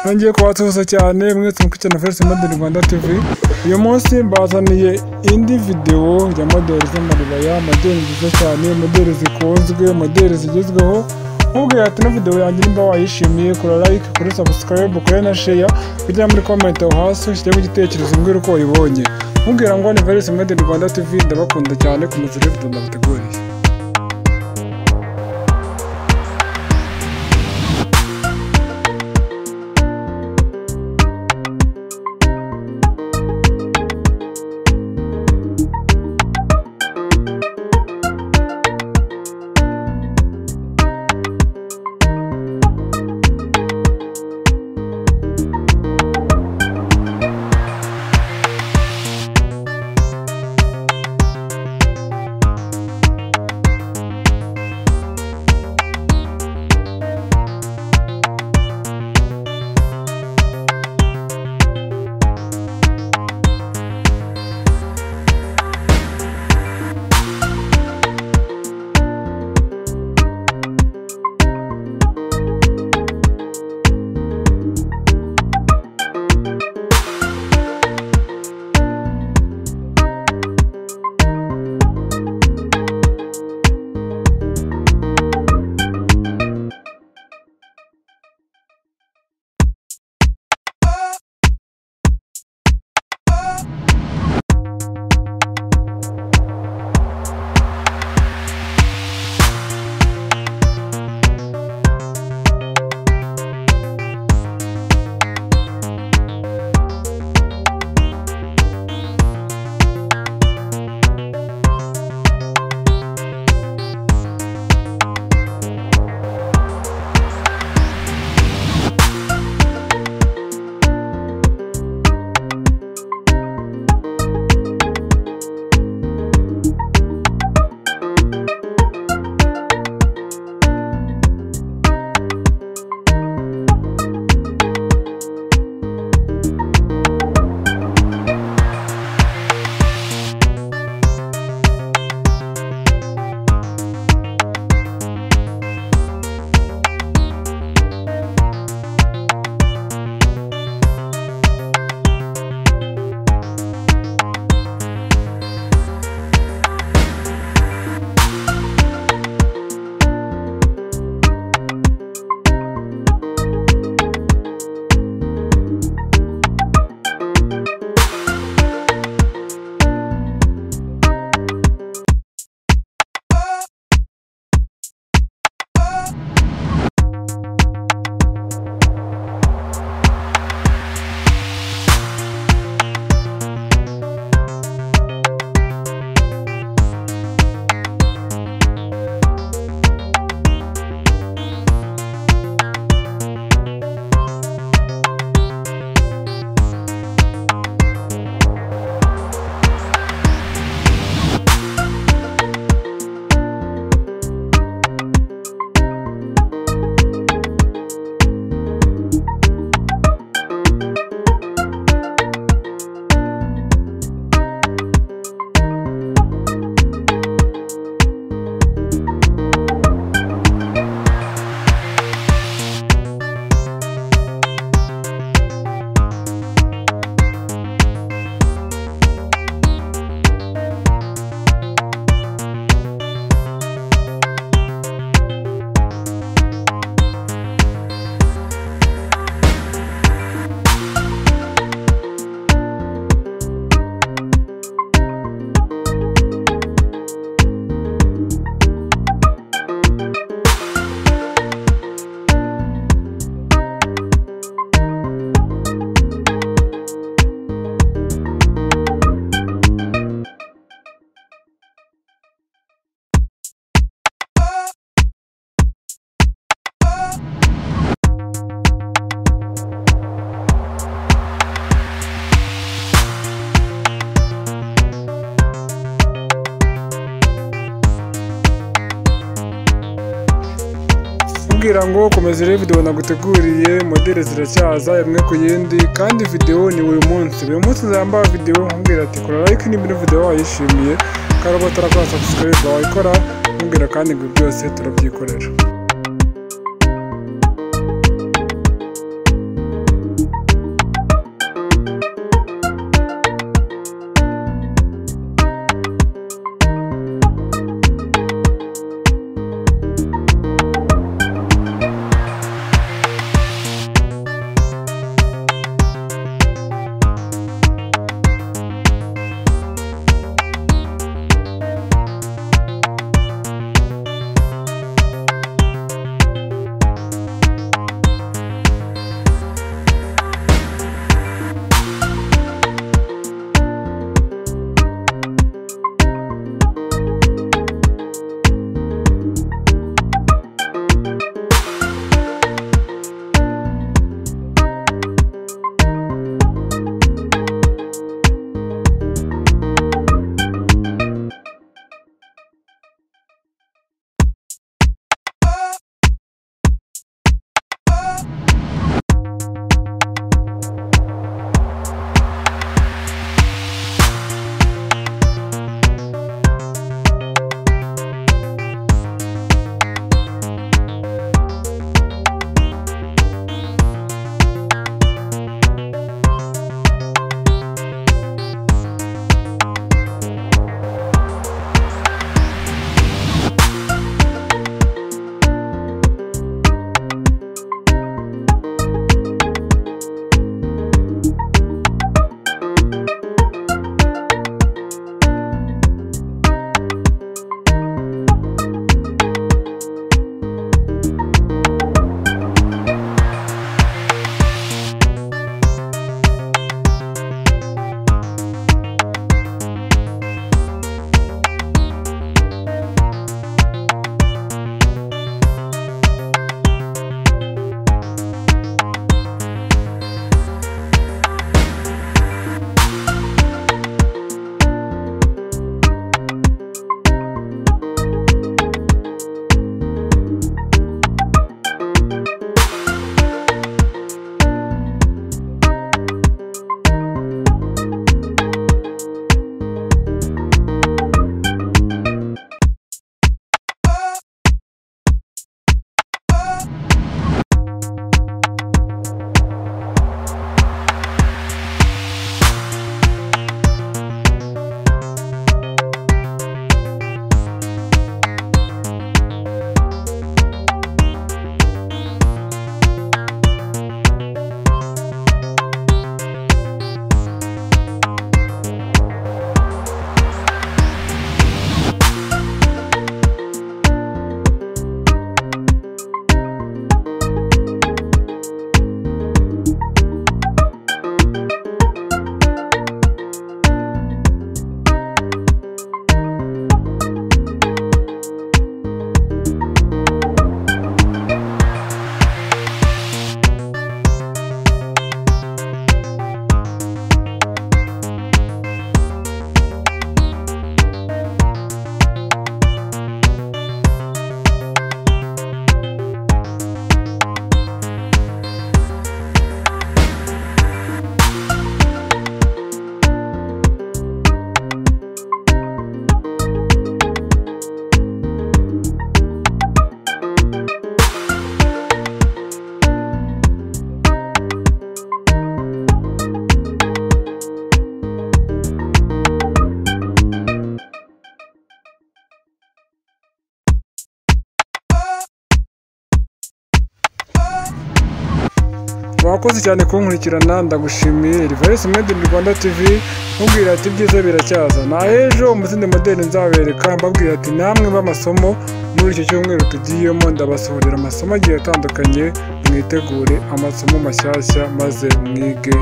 nongeye kubasuhuza cyane mwese mukurikiye na First Model Rwanda TV uyu munsi mbazaniye indi videwo ya modeli z'amaribaya modeli nziza cyane modeli zikunzwe modeli zigezweho nkubwira ati na video yanjye nimba wayishimiye kora like kuri subscribe kuri na share kujya muri comment aho hasi ushyiremo igitekerezo mbwira uko wayibonye mubwira ngo ni First Model Rwanda TV ndabakunda cyane ku muziki video ndabateguriye kugira ngo komeza urebe videwo naguteguriye modeli ziracyaza imwe ku yindi kandi videwo ni buri munsi buri munsi nzambara videwo nkubwira ati kora like niba videwo wayishimiye kandi uba utarakora subscribe wayikora nkubwira kandi ngo byose turabyikorera wakoze cyane kunkurikirana ndagushimiye Reverse Made in Rwanda TV nkubwira ati ibyiza biracyaza na ejo mu zindi modeli nzabereka mbabwira ati namwe b'amasomo muri iki cyumweru tugiyemo ndabasohorera amasomo agiye atandukanye mwitegure amasomo mashyashya maze mwige